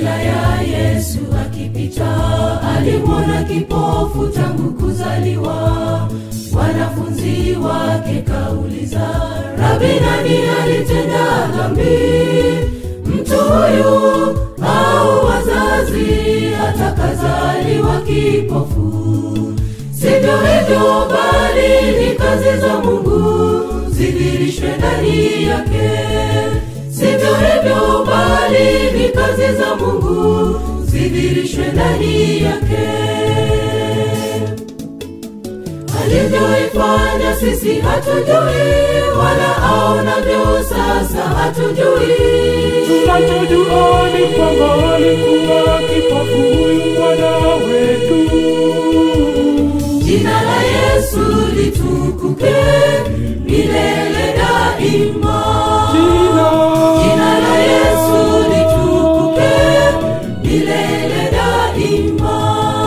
njia ya yesu akipita alimwona kipofu tangu kuzaliwa wanafunzi wake kauliza rabi nani alitenda dhambi mtu huyu au wazazi hata kazaliwa kipofu sivyo hivyo bali ni kazi za mungu zidhirishwe ndani yake sivyo hivyo bali ni kazi za mungu zidhirishwe ndani yake alivyoifanya sisi hatujui wala aonavyo sasa hatujui tunachojua ni kwamba alikuwa kipofu huyu bwana wetu jina la yesu litukuke milele daima jina jina la yesu litukuke milele daima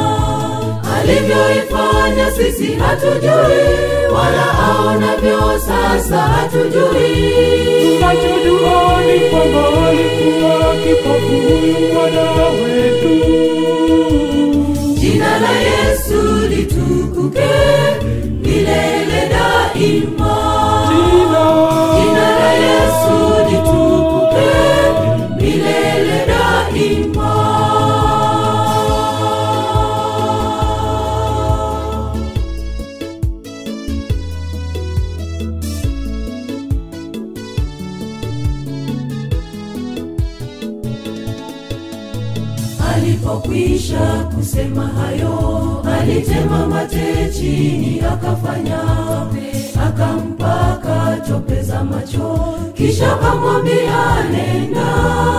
alivyoifanya sisi hatujui wala aonavyo sasa hatujui tunachojua ni kwamba alikuwa kipofu huyu bwana wetu jina la yesu litukuke milele daima jina jina la yesu litukuke milele daima alipokwisha kusema hayo alitema mate chini akafanya akampaka tope za macho kisha akamwambia nenda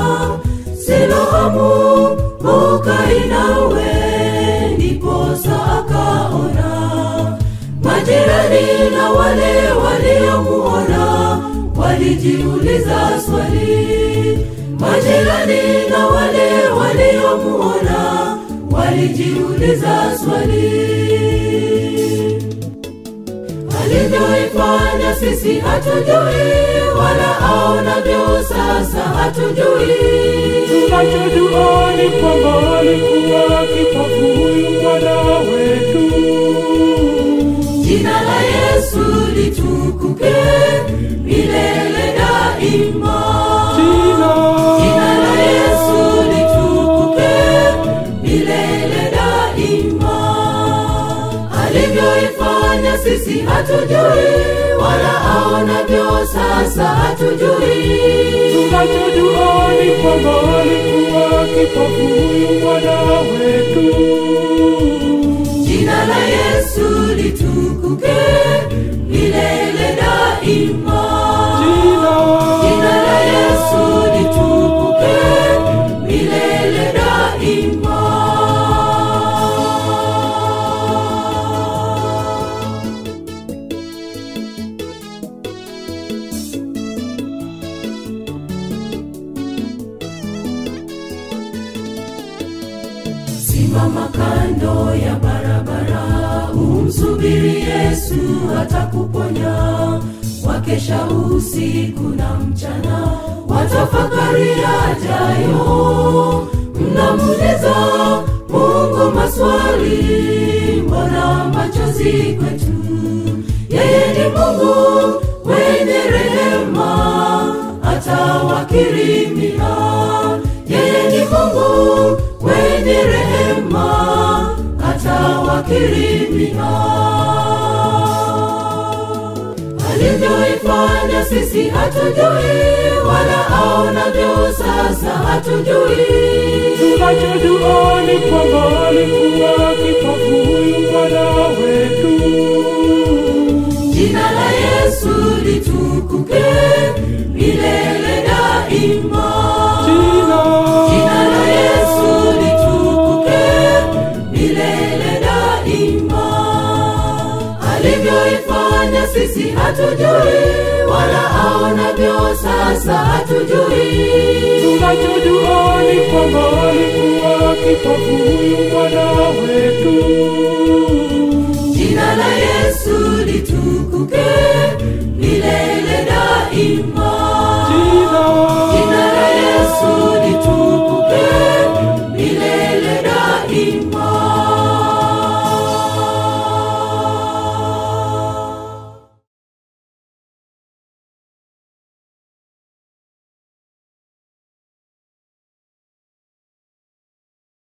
siloamu ukainawe ndiposa akaona majirani na wale waliomuona walijiuliza swali majirani na wale waliomuona walijiuliza swali alivyoifanya sisi hatujui wala aonavyo sasa hatujui tunachojua ni kwamba alikuwa kipofu huyu bwana wetu jina la yesu litukuke milele daima jina jina la yesu litukuke milele daima alivyoifanya sisi hatujui wala aonavyo sasa hatujui tunachojua ni kwamba alikuwa kipofu huyu bwana wetu jina la yesu litukuke milele daima jina jina la yesu litukuke milele daima simama kando ya barabara umsubiri yesu atakuponya wakesha usiku na mchana watafakari yajayo mnamuuliza mungu maswali mbona machozi kwetu yeye ni mungu wenye rehema atawakirimia yeye ni mungu wenye rehema atawakirimia alivyoifanya sisi hatujui wala aonavyo sasa hatujui tunachojua ni kwamba alikuwa kipofu huyu bwana wetu jina la yesu litukuke milele daima jina jina la yesu litukuke milele daima alivyoifanya sisi hatujui wala aonavyo sasa hatujui tunachojua ni kwamba alikuwa kipofu huyu bwana wetu jina la yesu litu